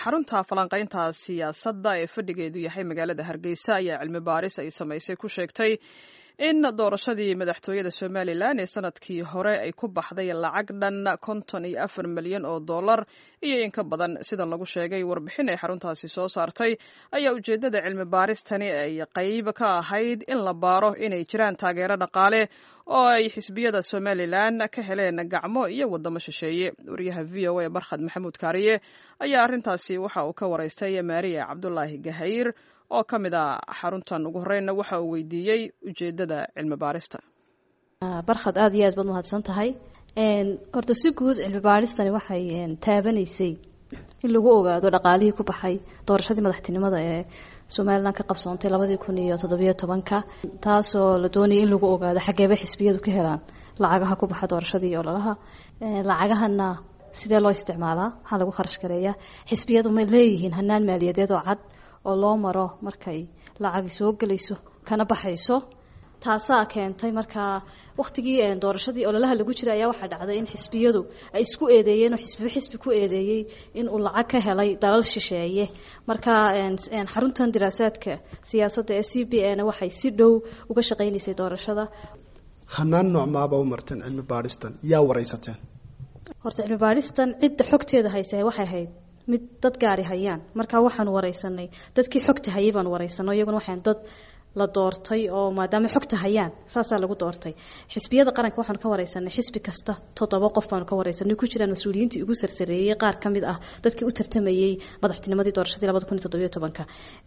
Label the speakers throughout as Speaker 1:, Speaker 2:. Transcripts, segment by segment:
Speaker 1: xarunta falanqaynta siyaasadda ee fadhigeedu yahay magaalada hargeysa ayaa cilmi baaris ay samaysay ku sheegtay in doorashadii madaxtooyada somalilan ee sanadkii hore ay ku baxday lacag dhan konton iyo afar milyan oo dollar iyo in ka badan sidan lagu sheegay warbixin ay xaruntaasi soo saartay ayaa ujeeddada cilmi baaristani ay qayb ka ahayd in la baaro inay jiraan taageero dhaqaale oo ay xisbiyada somalilan ka heleen gacmo iyo waddamo shisheeye wariyaha v o a barkhad maxamuud kaariye ayaa arrintaasi waxa uu ka waraystay maariya cabdulaahi gahayr oo ka mid a xaruntan ugu horreynna waxa uu weydiiyey ujeeddada cilmi baarista
Speaker 2: barkhad aada iyo aad baad mahadsan tahay horta si guud cilmi baaristani waxay taabanaysay in lagu ogaado dhaqaalihii ku baxay doorashadii madaxtinimada ee somalilan ka qabsoontay labadii kun iyo toddobiyo tobanka taasoo la doonayay in lagu ogaado xageeba xisbiyadu ka helaan lacagaha ku baxa doorashadii ololaha lacagahana sidee loo isticmaalaa maxaa lagu kharash gareeyaa xisbiyadu ma leeyihiin hanaan maaliyadeed oo cad oo loo maro markay lacagi soo gelayso kana baxayso taasaa keentay markaa wakhtigii doorashadii ololaha lagu jiray ayaa waxaa dhacday in xisbiyadu ay isku eedeeyeen oo xisbiba xisbi ku eedeeyey in uu lacag ka helay dalal shisheeye marka xaruntan diraasaadka siyaasadda ee c b a na waxay si dhow uga shaqaynaysay doorashada
Speaker 3: hanaan noocmaaba u marteen cilmi baadhistan yaa waraysateen
Speaker 2: horta cilmi baadhistan cidda xogteeda haysa waxay ahayd mid dad gaari hayaan markaa waxaanu wareysanay dadkii xogta hayay baanu wareysano iyaguna waxaan dad la doortay oo maadaama xogta hayaan saasaa lagu doortay xisbiyada qaranka waxaanu ka wareysanay xisbi kasta toddoba qof baanu ka wareysanay ku jiraan mas-uuliyiintii ugu sarsareeyey qaar ka mid ah dadkii u tartamayey madaxtinimadii doorashadii labada kun iyo toddobiyo tobanka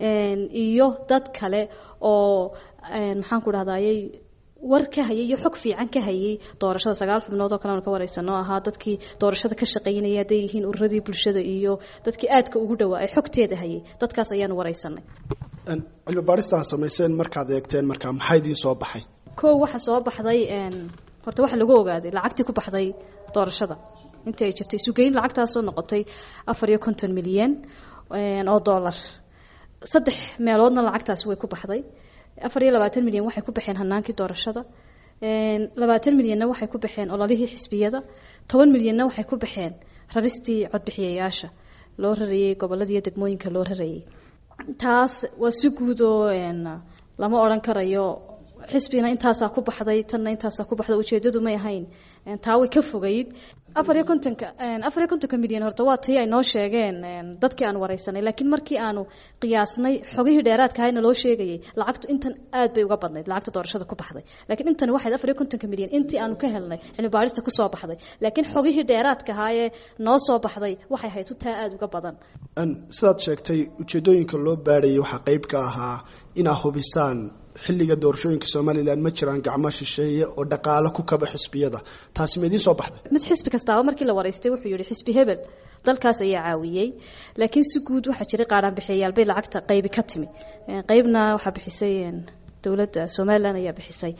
Speaker 2: iyo dad kale oo maxaan ku dhahdayey war ka hayay iyo xog fiican ka hayay doorashada sagaal xubnood oo kale aanu ka wareysano ahaa dadkii doorashada ka shaqaynaya hadday yihiin ururadii bulshada iyo dadkii aadka ugu dhowaa ee xogteeda hayay dadkaas ayaanu wareysanay
Speaker 3: cilmi baadhistaa samayseen markaad eegteen markaa maxaa idiin soo baxay
Speaker 2: kow waxa soo baxday horta waxa lagu ogaaday lacagtii ku baxday doorashada intii ay jirtay sugeyn lacagtaasoo noqotay afar iyo konton milyan oo dollar saddex meeloodna lacagtaasi way ku baxday afar iyo labaatan milyan waxay ku baxeen hanaankii doorashada labaatan milyanna waxay ku baxeen ololihii xisbiyada toban milyanna waxay ku baxeen raristii codbixiyayaasha loo rarayey goboladiiyo degmooyinka loo rarayay taas waa si guud oo lama odhan karayo xisbina intaasaa ku baxday tanna intaasaa ku baxday ujeedadu may ahayn taa way ka fogayd afar iyo kontonka afar iyo kontonka milyan horta waa tii ay noo sheegeen dadkii aan wareysanay laakiin markii aanu qiyaasnay xogihii dheeraadka ahayna loo sheegayay lacagtu intan aad bay uga badnayd lacagta doorashada ku baxday laakiin intan waxayd afar iyo kontonka milyan intii aanu ka helnay cilmi baarista kusoo baxday laakiin xogihii dheeraadka ahaayee noo soo baxday waxay ahayd taa aada uga badan
Speaker 3: sidaad sheegtay ujeedooyinka loo baadhayay waxaa qeyb ka ahaa inaa hubisaan xilliga doorashooyinka somalilan ma jiraan gacmo shisheeye oo dhaqaalo ku kaba xisbiyada taasi ma idiin soo baxday
Speaker 2: mid xisbi kastaaba markii la wareystay wuxuu yihi xisbi hebel dalkaas ayaa caawiyey laakiin si guud waxaa jiray qaaraan bixiyayaal bay lacagta qaybi ka timi qeybna waxaa bixisay dowladda somalilan ayaa bixisay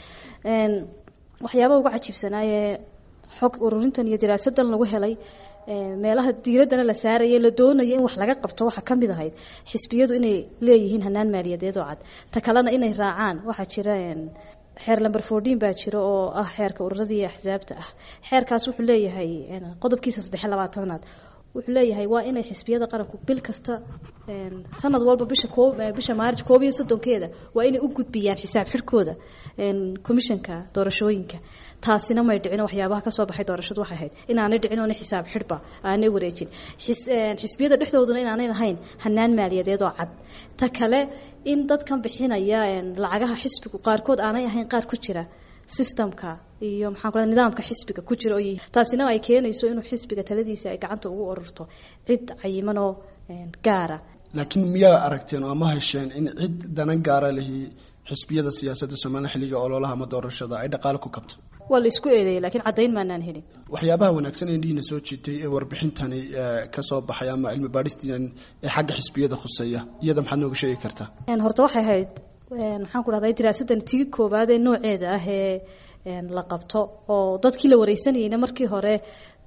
Speaker 2: waxyaabaha uga cajiibsanaaye xog ururintan iyo diraasadan lagu helay meelaha diiraddana la saaraya la doonaya in wax laga qabto waxaa ka mid ahayd xisbiyadu inay leeyihiin hanaan maaliyadeed oo cad ta kalena inay raacaan waxaa jira xeer lamber fourteen baa jira oo ah xeerka ururadii axsaabta ah xeerkaas wuxuu leeyahay qodobkiisa saddex labaatanaad wuxuu leeyahay waa inay xisbiyada qaranku bil kasta sanad walba bisha koob bisha maarj koob iyo soddonkeeda waa inay u gudbiyaan xisaab xidhkooda commissionka doorashooyinka taasina may dhicin waxyaabaha kasoo baxay doorashadu waxay ahayd inaanay dhicin oona xisaab xidhba aanay wareejin xisbiyada dhexdooduna inaanay lahayn hanaan maaliyadeed oo cad ta kale in dadkan bixinaya lacagaha xisbigu qaarkood aanay ahayn qaar ku jira systemka iyo maxaan ku nidaamka xisbiga ku jira oo yihiin taasina ay keenayso inuu xisbiga taladiisa ay gacanta ugu ururto cid cayiman oo gaara
Speaker 3: laakiin miyaa aragteen oo ama hesheen in cid dana gaara lihi xisbiyada siyaasadda somalilan xilliga ololaha ama doorashada ay dhaqaale ku kabto
Speaker 2: waa la isku eedeeyay lakiin caddayn maanaan helin
Speaker 3: waxyaabaha wanaagsan ee dhiina soo jiitay ee warbixintani ka soo baxay ama cilmi baadhistan ee xagga xisbiyada khuseeya iyada maxaad nooga sheegi kartaa
Speaker 2: horta waxay ahayd maxaan ku dhahday diraasadan tii koowaad ee nooceeda ah ee la qabto oo dadkii la wareysanayeyna markii hore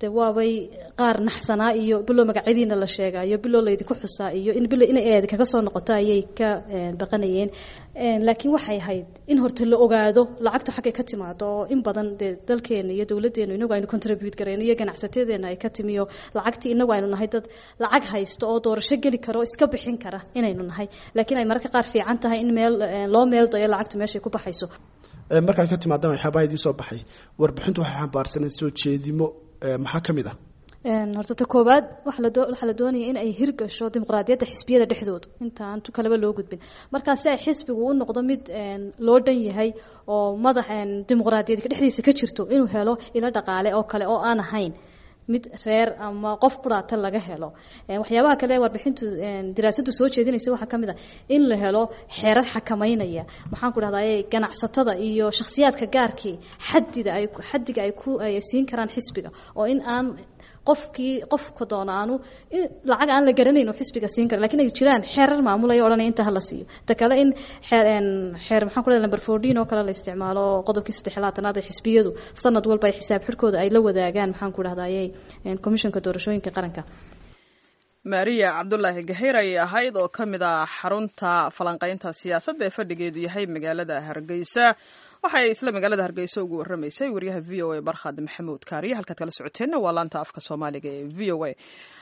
Speaker 2: de waabay qaar naxsanaa iyo bilow magacyadiina la sheegaa iyo bilow laydinku xusaa iyo in bilo in eed kaga soo noqoto ayay ka baqanayeen laakiin waxay ahayd in horta la ogaado lacagtu xaggay ka timaado oo in badan dee dalkeena iyo dowladdeenu inagu aynu contribute garayno iyo ganacsatadeena ay ka timiyo lacagtii inagu aynu nahay dad lacag haysto oo doorasho geli kara oo iska bixin kara inaynu nahay laakiin ay mararka qaar fiican tahay in meel loo meel dayo lacagtu meeshay ku baxayso
Speaker 3: markaad ka timaadaan waxyaabaa idiin soo baxay warbixintu waxay xambaarsanay soo jeedimo maxaa ka mid ah
Speaker 2: horta ta koowaad waxaa la doonaya in ay hirgasho dimuqraadiyadda xisbiyada dhexdooda intaan tu kaleba loo gudbin markaa si ay xisbigu u noqdo mid loo dhan yahay oo madax dimuqraadiyadka dhexdiisa ka jirto inuu helo ilo dhaqaale oo kale oo aan ahayn mid reer ama qof quraata laga helo waxyaabaha kale warbixintu daraasadu soo jeedinaysa waxaa ka mid a in la helo xeerar xakameynaya maxaan ku dhahdaye ganacsatada iyo shakhsiyaadka gaarkii xadida ay xadiga ay ku ay siin karaan xisbiga oo in aan qofkii qofka doona aanu lacag aan la garanayn oo xisbiga siin kara lakin ay jiraan xeerar maamulaya odhanaya inta hala siiyo ta kale in xeer xeer maxaan ku dhahay number fourteen oo kale la isticmaalo qodobkii saddex labaatanaad ee xisbiyadu sanad walba ay xisaab xidhkooda ay la wadaagaan maxaan ku dhahdaye commissionka doorashooyinka qaranka
Speaker 1: maariya cabdulaahi gaheyr ayay ahayd oo ka mid ah xarunta falanqaynta siyaasadda ee fadhigeedu yahay magaalada hargeysa waxay isla magaalada hargeysa ugu waramaysay wariyaha v o a barkhad maxamuud kaariye halkaad kala socoteenna waa laanta afka soomaaliga ee v o a